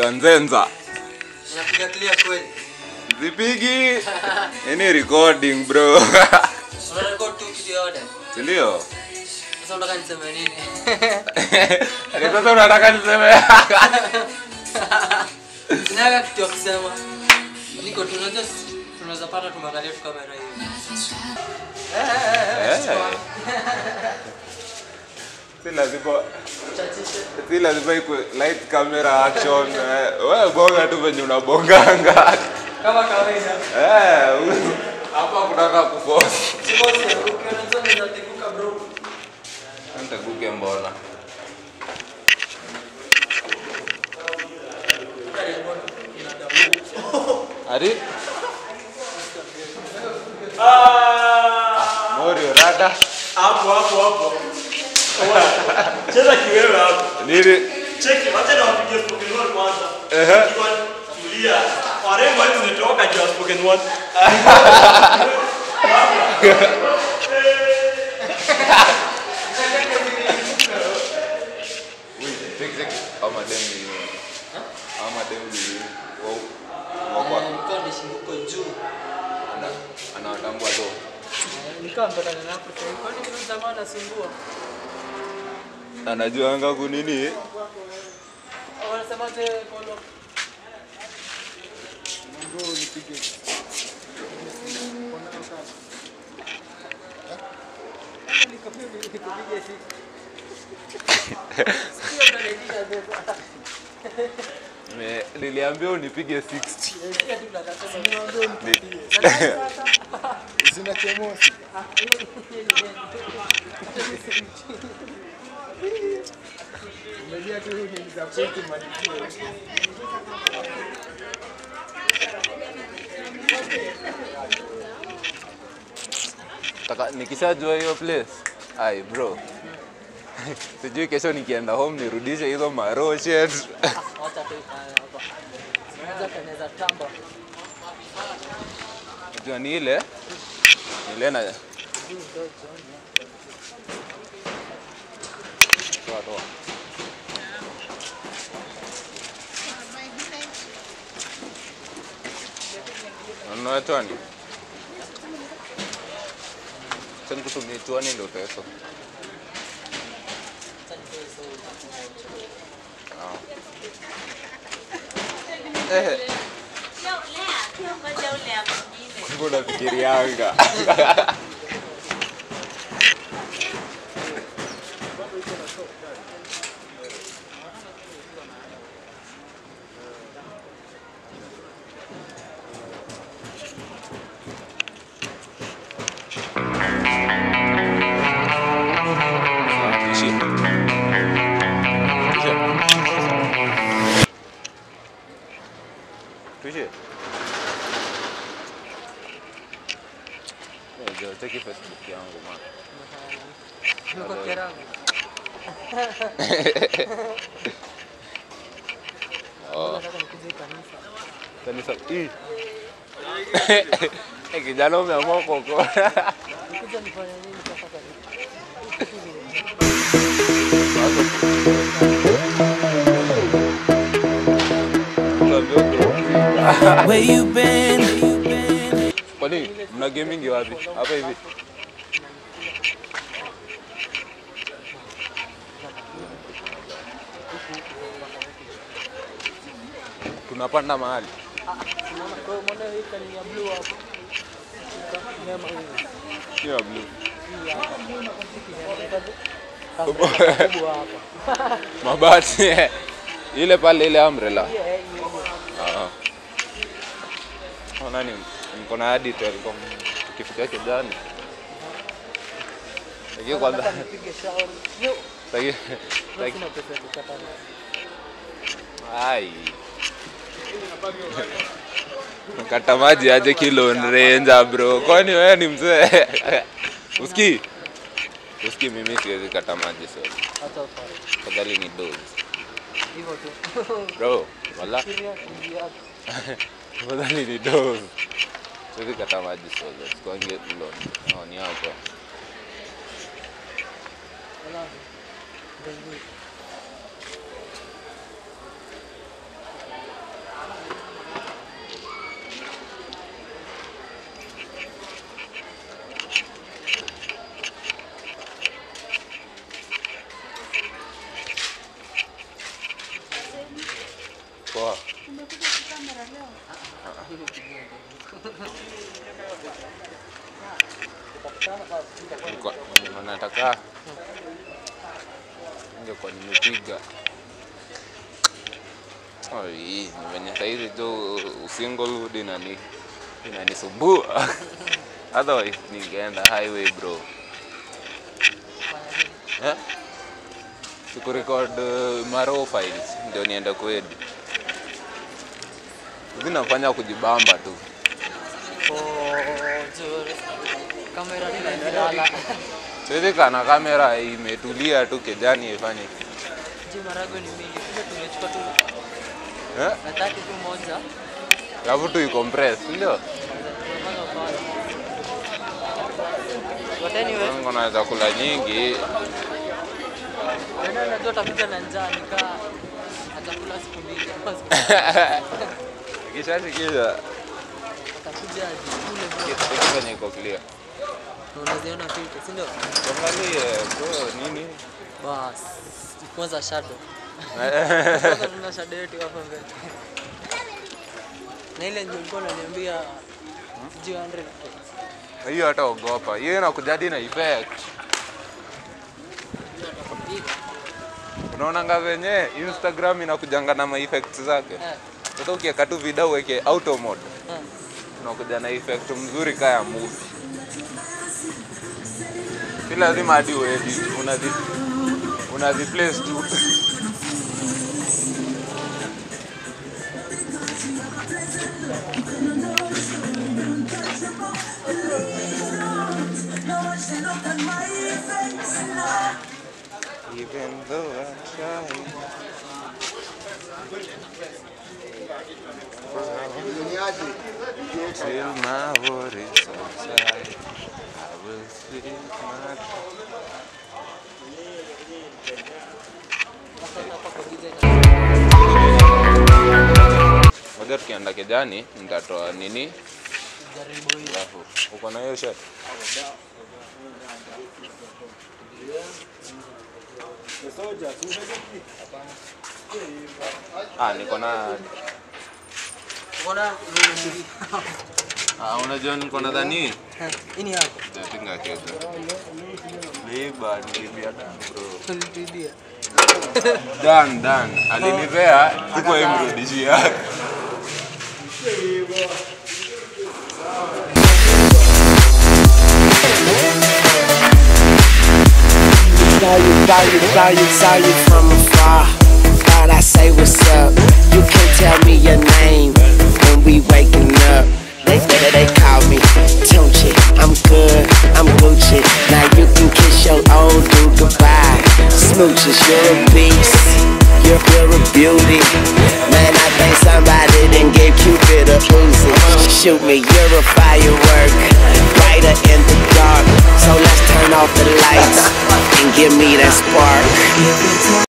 ya nzenza Unapiga clear kweli? zipigi ini recording bro Unarekod tu kitu yote. sindio Sasa unataka niseme nini? Ati sasa unataka niseme Sina kitu ya kusema. Niko tu unajua si- tunaweza pata tumeangalia tu kamera hivi. Eh. si lazima Chachishe. si lazima ikwe light camera action eh, wewe bonga tu venye unabonganga Kama kawaida. Eh, u- hapa kutaka kuforce Sikosi, ukiona unaweza teguka bro. ntaguke mbona Ari? Morio rada. hapo hapo hapo cheza kiwewe hapo Nini? cheki wacha na wapigie spoken word kwanza Ehe. Kiwa tulia warembo wetu tumetoka juu ya spoken word Check check. Ama dem ni. Ama dem ni. Wow. Wow. Nilikuwa nimeshinduka juu. Ana anawatambua tu. Nilikuwa mpatana na hapo sasa. Kwani kuna jamaa anasumbua? Anajuanga kunini? Wanasemaje polo? Me- Niliambia unipige 60. Sina kemosi. Umejua tu nilisapoti matukio. Taka nikishajua hiyo place. Ai bro. Sijui kesho nikienda home nirudishe hizo maroshet. Wacha tu ikae hapa. Unaweza tengeneza tamba. Unajua ni ile ni ile na toa toa. Unanunua chwani? Sasa nikutumie chwani ndio pesa. Eh, mbona fikirianga? Ishi. Tuishie. Tuishie. Ndio, cheki Facebook yangu man. Niko Keranga. Oh, Nataka nikuje kanisa. kanisa. Ih. Eh, kijana umeamua kuokoa. Nikuja nifanye nini sasa kanisa? Where you been? Kwani mna gaming wapi? Hapa hivi. Tunapanda mahali. Unaona kwa hiyo mbona hii kani ya blue hapo? Nyama hii. Sio blue. Kubwa hapa. Mabati. ile pale ile umbrella. Hiyo eh, hiyo. Ah. Oh, nani niko na hadi Telcom tukifika kijani. Lakini kwanza Nataka nipige shauri. Yo, lakini sina pesa ya kukata nayo. ai kata maji aje kilo ranger bro, kwani wewe ni mzee? Usikii? Usikii, mimi siwezi kata maji so Acha ufanye. fadhali ni dose Hivyo tu. bro, wala Fikiria kuingia hapo. fadhali ni dose. Siwezi kata maji so sikuange lo no, ni hapo Alafu, ndio hivyo. Nilikuwa- nilikuwa nataka ningekuwa nimepiga Oi, ni venye saizi tu usinglehood inani inanisumbua otherwise ningeenda highway bro eh? sikurecord uh, maro files ndio niende kwedi zinafanya kujibamba tu kamera tunailala sizi kana kamera imetulia tu kijani ifanye je marago ni mingi kumbe tumechukua tu eh? na tatu tu moja alafu tu icompress ndio Tunapanga pale. But anyway, Mungu na chakula nyingi wewe unajua utakuja na njaa nikaa atakula siku mbili ama siku tatu. kishashikisha atakuja ajikule bro. kitu venye iko clear Na unaziona filter si ndio tuangalie bro nini bas kwanza shadow kwanza tuna shadow yetu hapa mbele na ile ndio ulikuwa unaniambia sijui 100 hiyo hata ogopa hiyo inakujadi na effect unaonanga venye instagram inakujanga na maeffects zake Eh, sasa ukiweka tu video uweke auto mode eh. unakuja na effect mzuri kaa ya movie si lazima hadi uedit unazi unaziplace tu Even though I try Till my worries subside, I will speak my Ngoja tukienda kijani nitatoa nini? Jaribu hii. Alafu uko na hiyo shirt? Ah, niko na Unaona nini? ah, unajua niko na dhani Hii ni yako. Jatinga kesho. Liba nilibia dan bro. Ulituibia. Dan dan alinipea tuko imrudishia. Saw you, saw you, saw you, saw you from afar. Thought I say what's up. You can't tell me your name when we waking up. They they, they call me Tunchi. I'm good, I'm Gucci. Now you can kiss your old dude goodbye. Smooches, you're a beast. You're, you're a beauty. Man, I think somebody done gave Cupid a Uzi. Shoot me, you're a firework. Brighter in the dark. So let's turn off the lights and give me that spark.